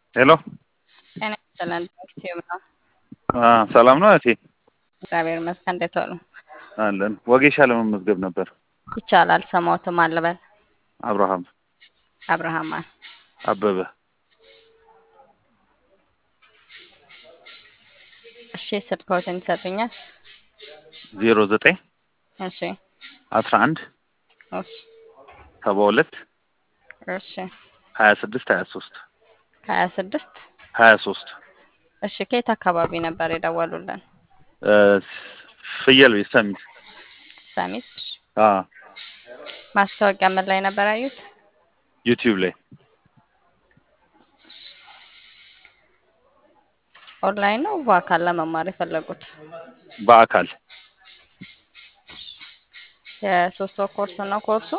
ሄሎ ጤና ይስጥልን ዩቲዩብ ነው። አ ሰላም ነው እህቴ? እግዚአብሔር ይመስገን። እንዴት ዋሉ? አለን። ወጌሻ ለመመዝገብ ነበር። ይቻላል። ስሞትም አልበል አብርሃም አብርሃም ማን? አበበ እሺ፣ ስልክዎትን ይሰጡኛል? ዜሮ ዘጠኝ እሺ፣ አስራ አንድ እሺ፣ ሰባ ሁለት እሺ። ሀያ ስድስት ሀያ ሶስት ሀያ ስድስት ሀያ ሶስት እሺ። ከየት አካባቢ ነበር የደወሉልን? ፍየል ቤት ሰሚት ሰሚት። አ ማስታወቂያ ምን ላይ ነበር ያዩት? ዩቲዩብ ላይ ኦንላይን ነው በአካል ለመማር የፈለጉት? በአካል የሶስት ወር ኮርስ ነው ኮርሱ?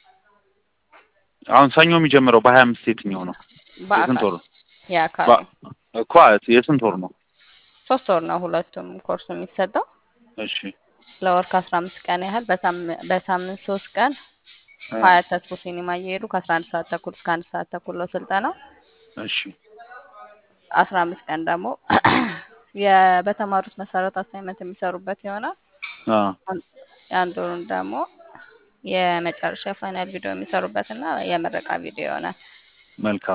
አሁን ሰኞ የሚጀምረው በሀያ አምስት የትኛው ነው? የስንት በአካል ወር ነው? የአካል በ- እኮ የስንት ወር ነው? ሶስት ወር ነው ሁለቱም ኮርሱ የሚሰጠው እሺ ለወር ከአስራ አምስት ቀን ያህል በሳም- በሳምንት ሶስት ቀን እ፣ ሀያት ተስፎ ሲኒማ እየሄዱ ከአስራ አንድ ሰዓት ተኩል እስከ አንድ ሰዓት ተኩል ነው ስልጠናው። እሺ አስራ አምስት ቀን ደግሞ የ- በተማሩት መሰረት አሳይመንት የሚሰሩበት ይሆናል። አ አን- የአንድ ወሩን ደግሞ የመጨረሻ ፋይናል ቪዲዮ የሚሰሩበት እና የምረቃ ቪዲዮ ይሆናል። መልካም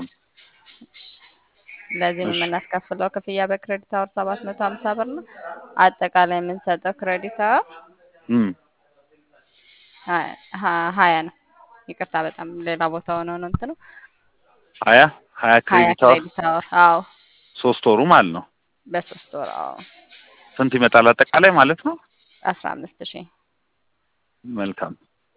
ለዚህም እሺ የምናስከፍለው ክፍያ በክሬዲት አወር ሰባት መቶ ሀምሳ ብር ነው። አጠቃላይ የምንሰጠው ክሬዲት አወር እም ሀ- ሀ- ሀያ ነው። ይቅርታ በጣም ሌላ ቦታ ሆኖ ነው እንትኑ ሀያ ሀያ ሀያ ክሬዲት አወር ክሬዲት አወር አዎ፣ ሶስት ወሩ ማለት ነው። በሶስት ወር አዎ፣ ስንት ይመጣል አጠቃላይ ማለት ነው? አስራ አምስት ሺህ መልካም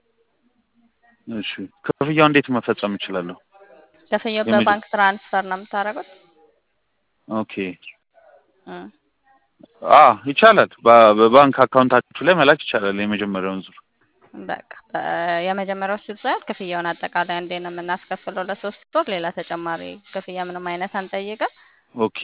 እሺ ክፍያው እንዴት መፈጸም እችላለሁ? ክፍያው የመጀ በባንክ ትራንስፈር ነው የምታደርጉት? ኦኬ እም፣ አ ይቻላል። በ- በባንክ አካውንታችሁ ላይ መላክ ይቻላል። የመጀመሪያውን ዙር በቃ በ- የመጀመሪያው ሲባል ክፍያውን አጠቃላይ አንዴ ነው የምናስከፍለው ለሶስት ወር። ሌላ ተጨማሪ ክፍያ ምንም አይነት አንጠይቅም። ኦኬ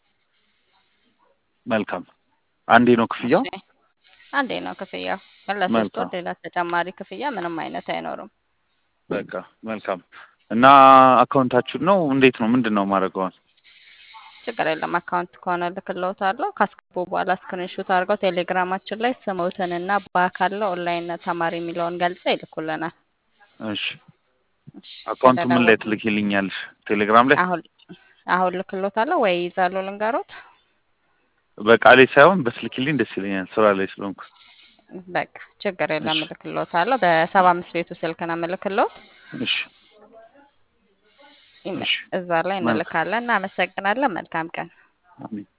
መልካም። አንዴ ነው ክፍያው? እሺ አንዴ ነው ክፍያው፣ ግን ለሶስት ወር መልካም ሌላ ተጨማሪ ክፍያ ምንም አይነት አይኖርም። በቃ መልካም። እና አካውንታችሁ ነው እንዴት ነው ምንድን ነው ማድረገዋል? ችግር የለም። አካውንት ከሆነ ልክልዎታለሁ። ካስገቡ በኋላ ስክሪንሹት አድርገው ቴሌግራማችን ላይ ስሞትንና በአካል ኦንላይን ተማሪ የሚለውን ገልጸው ይልኩልናል። እሺ እሺ፣ አካውንቱ ምን ላይ ስለደወሉ ትልኪልኛለሽ? ቴሌግራም ላይ አሁን አሁን ልክልዎታለሁ ወይ ይዛሉ ልንገሮት? በቃሌ ሳይሆን በስልኪልኝ ደስ ይለኛል ስራ ላይ ስለሆንኩ። በቃ ችግር የለም እሺ እልክልዎታለሁ። በሰባ አምስት ቤቱ ስልክ ነው የምልክልዎት። እሺ ይመ- እሺ እዛ ላይ መልካም እንልካለን። እናመሰግናለን። መልካም ቀን። አሜን።